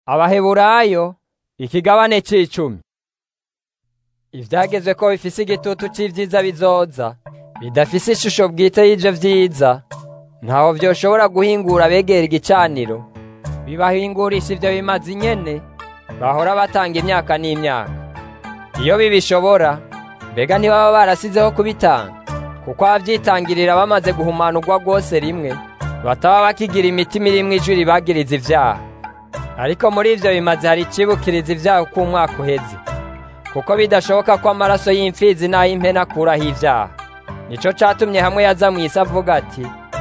abaheburayo ikigabane c'icumi ivyagezwe ko bifise igitutu c'ivyiza bizoza bidafise ishusho bwite y'ivyo vyiza ntaho vyoshobora guhingura abegera igicaniro bibahingurisha ivyo bimazi nyene bahora batanga imyaka n'imyaka iyo bibishobora mbega ntibaba barasizeho kubitanga kuko abavyitangirira bamaze guhumanurwa rwose rimwe bataba bakigira imitima irimwo ijwi ribagiriza ivyaha ariko muri ivyo bimaze hari icibukiriza ivyaha uko umwaka uheze kuko bidashoboka ko amaraso y'imfizi n'ay'impene akuraho ivyaha nico catumye hamwe yaza mw'isi avuga ati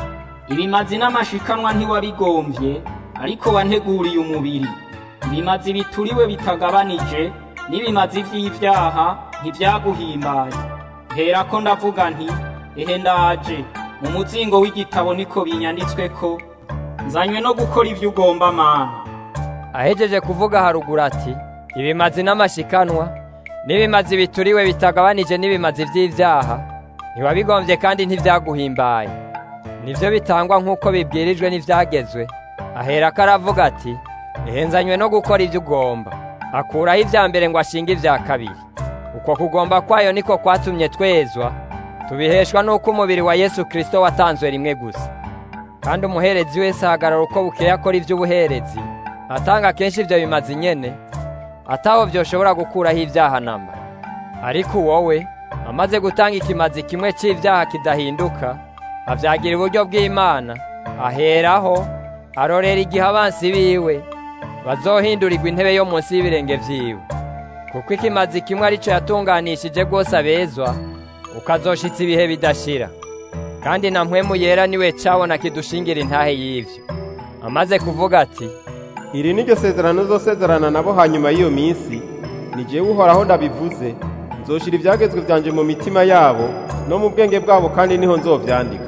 ibimazi n'amashikanwa ntiwabigomvye ariko wanteguriye umubiri ibimazi bituriwe bitagabanije n'ibimazi vy'ivyaha ntivyaguhimbaye herako ndavuga nti ehe ndaje mu muzingo w'igitabo niko binyanditsweko nzanywe no gukora ivyo ugomba mana ahejeje kuvuga haruguru ati ibimazi n'amashikanwa n'ibimazi bituriwe bitagabanije n'ibimazi vy'ivyaha ntiwabigomvye kandi ntivyaguhimbaye nivyo bitangwa nk'uko bibwirijwe n'ivyagezwe aherako aravuga ati ehenzanywe no gukora ivyo ugomba akuraho ivya mbere ngo ashinge ivya kabiri uko kugomba kwayo niko kwatumye twezwa tubiheshwa n'uko umubiri wa yesu kristo watanzwe rimwe gusa kandi umuherezi wese ahagarara uko bukeye akora ivy'ubuherezi atanga kenshi ivyo bimazi nyene ataho vyoshobora gukuraho ivyaha namba ariko wowe amaze gutanga ikimazi kimwe c'ivyaha kidahinduka avyagira uburyo bw'imana aheraho arorera igihe abansi biwe bazohindurirwa intebe yo munsi y'ibirenge vyiwe kuko ikimazi kimwe arico yatunganishije rwose abezwa ukazoshitsa ibihe bidashira kandi na mpwemu yera niwe cabona kidushingira intahe y'ivyo amaze kuvuga ati iri ni ryo sezerano uzosezerana nabo hanyuma y'iyo minsi ni jewe uhoraho ndabivuze nzoshira ivyagezwe vyanje mu mitima yabo no mu bwenge bwabo kandi niho nzovyandika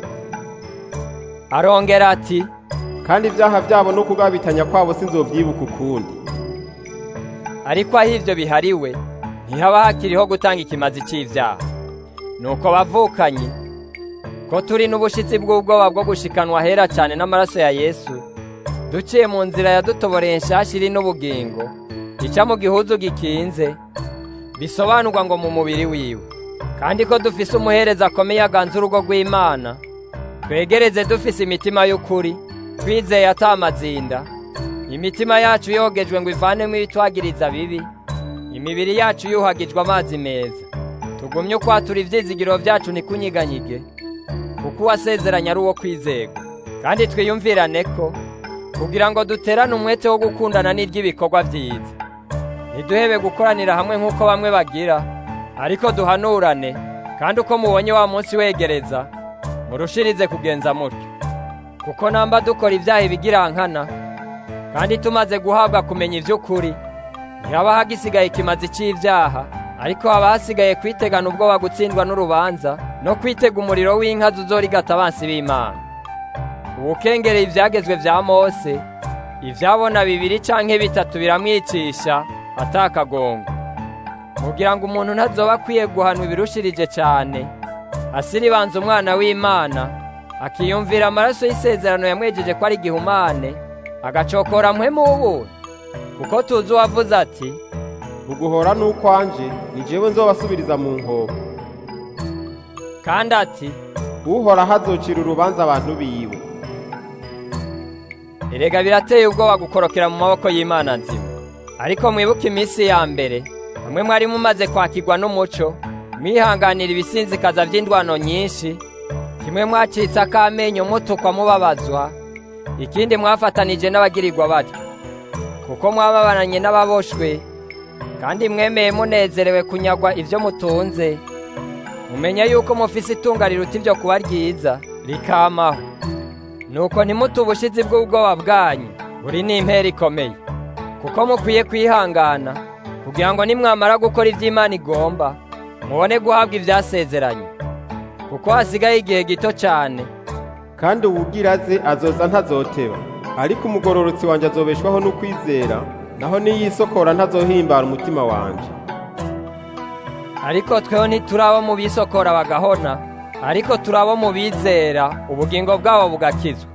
arongera ati kandi ivyaha vyabo no kugabitanya kwabo sinzovyibuka ukundi ariko aho ivyo bihariwe ntihaba hakiriho gutanga ikimazi c'ivyaha nuko bavukanye ko turi n'ubushitsi bw'ubwoba bwo gushikanwa hera cane n'amaraso ya yesu duciye mu nzira yadutoboreye nshasha iri n'ubugingo ica mu gihuzu gikinze bisobanurwa ngo mu mubiri wiwe kandi ko dufise umuhereza akomeye aganza urugo rw'imana twegereze dufise imitima y'ukuri twizeye atamazinda imitima yacu yogejwe ngo ivanemo ibitwagiriza bibi imibiri yacu yuhagijwe amazi meza tugumye ukwatura ivyizigiro vyacu ntikunyiganyige kuko uwasezeranye ari uwo kwizegwa kandi twiyumvirane ko kugira ngo duterane umwete wo gukundana n'iry'ibikorwa vyiza ntiduhebe gukoranira hamwe nk'uko bamwe bagira ariko duhanurane kandi uko mubonye wa munsi wegereza murushirize kugenza mutyo kuko namba dukora ivyaha ibigirankana kandi tumaze guhabwa kumenya ivy'ukuri ntihaba hagisigaye ikimazi c'ivyaha ariko haba hasigaye kwitegana ubwoba gutsindwa n'urubanza no kwitega umuriro w'inka zuzorigata abansi b'imana uwukengereye ivyagezwe vya mose ivyabona bibiri canke bitatu biramwicisha atakagongo kugira ngo umuntu ntazoba akwiye guhanwa ibirushirije cane asiribanza umwana w'imana akiyumvira amaraso y'isezerano yamwejeje ko ari igihumane agacokora mpwemu w'ubuntu kuko tuzi uwavuze ati uguhora n'ukwanje ni jewe nzobasubiriza mu nkoko kandi ati uhoraho azocira urubanza abantu biwe erega birateye ubwoba gukorokera mu maboko y'imana nzima ariko mwibuke iminsi ya mbere hamwe mwari mumaze kwakirwa n'umuco mwihanganira ibisinzikaza vy'indwano nyinshi kimwe mwacitse akamenyo mutukwa mubabazwa ikindi mwafatanije n'abagirirwa batyo kuko mwababananye n'ababoshwe kandi mwemeye munezerewe kunyagwa ivyo mutunze mumenye yuko mufise itunga riruta ivyo kuba ryiza rikamaho nuko ntimute ubushizi bw'ubwoba bwanyu buri n'impera ikomeye kuko mukwiye kwihangana kugira ngo nimwamara gukora ivy'imana igomba mubone guhabwa ivyasezeranye kuko hasigaye igihe gito cane kandi uwugira aze azoza ntazoteba ariko umugororotsi wanje azobeshwaho n'ukwizera naho niyisokora ntazohimbara umutima wanje ariko tweho ntiturabo mu bisokora bagahona ariko turabo mu bizera ubugingo bwabo bugakizwa